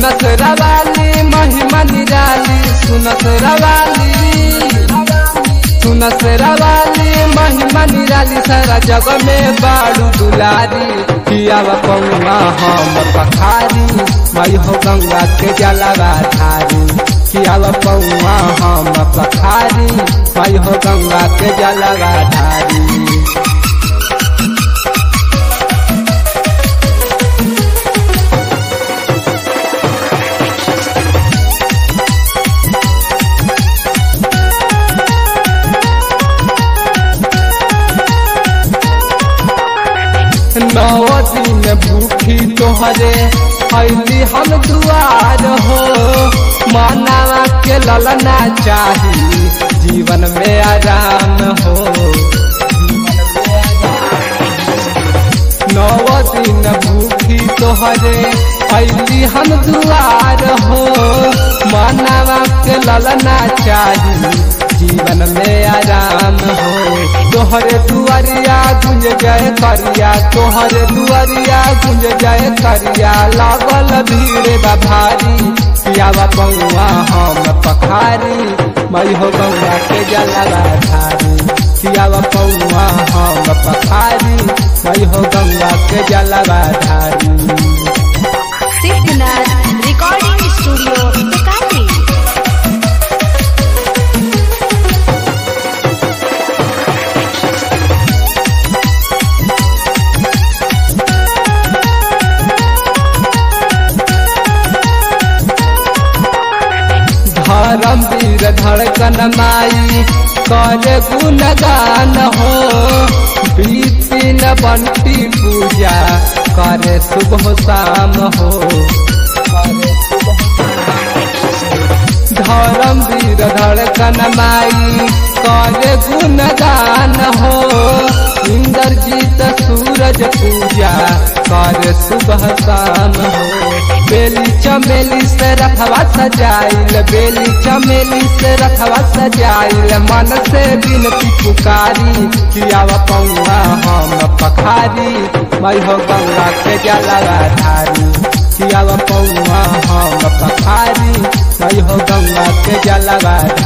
सुनत रवाली महिमा निराली सुनत रवाली सुनत रवाली महिमा निराली सारा जग में बाड़ू दुलारी पियावा पौवा हम पखारी मई हो गंगा के जलवा धारी पियावा पौवा हम पखारी मई हो गंगा के जलवा धारी नौ दिन भूखी तोहरे अली हम दुआर हो मानवा के ललना चाही जीवन में आराम हो नौ दिन भूखी तोहरे अली हम दुआर हो मानवा के ललना चाही जीवन में आराम हो तोहरे दुआरिया गुंज जाए करिया तोहरे दुआरिया गुंज जाए करिया लागल भीड़ बा भारी पियावा बउआ हम पखारी मई हो बउआ के जलवा धारी पियावा बउआ हम पखारी मई हो गंगा के जलवा धारी सिद्धनाथ रिकॉर्डिंग स्टूडियो दुकानी धर्म वीर धड़कन माई करे गुणगान हो बीतिन बंटी पूजा करे सुबह शाम हो धर्म वीर धड़कन माई करे गुणगान हो इंद्रजीत सूरज पूजा करे सुबह शाम हो बेली चमेली से रखवा सजाइल बेली चमेली से रखवा सजाइल मन से बिनती पुकारी कियावा पौवा हम पखारी मई हो गंगा के जलवा धारी कियावा पौवा हम पखारी मई हो गंगा के जलवा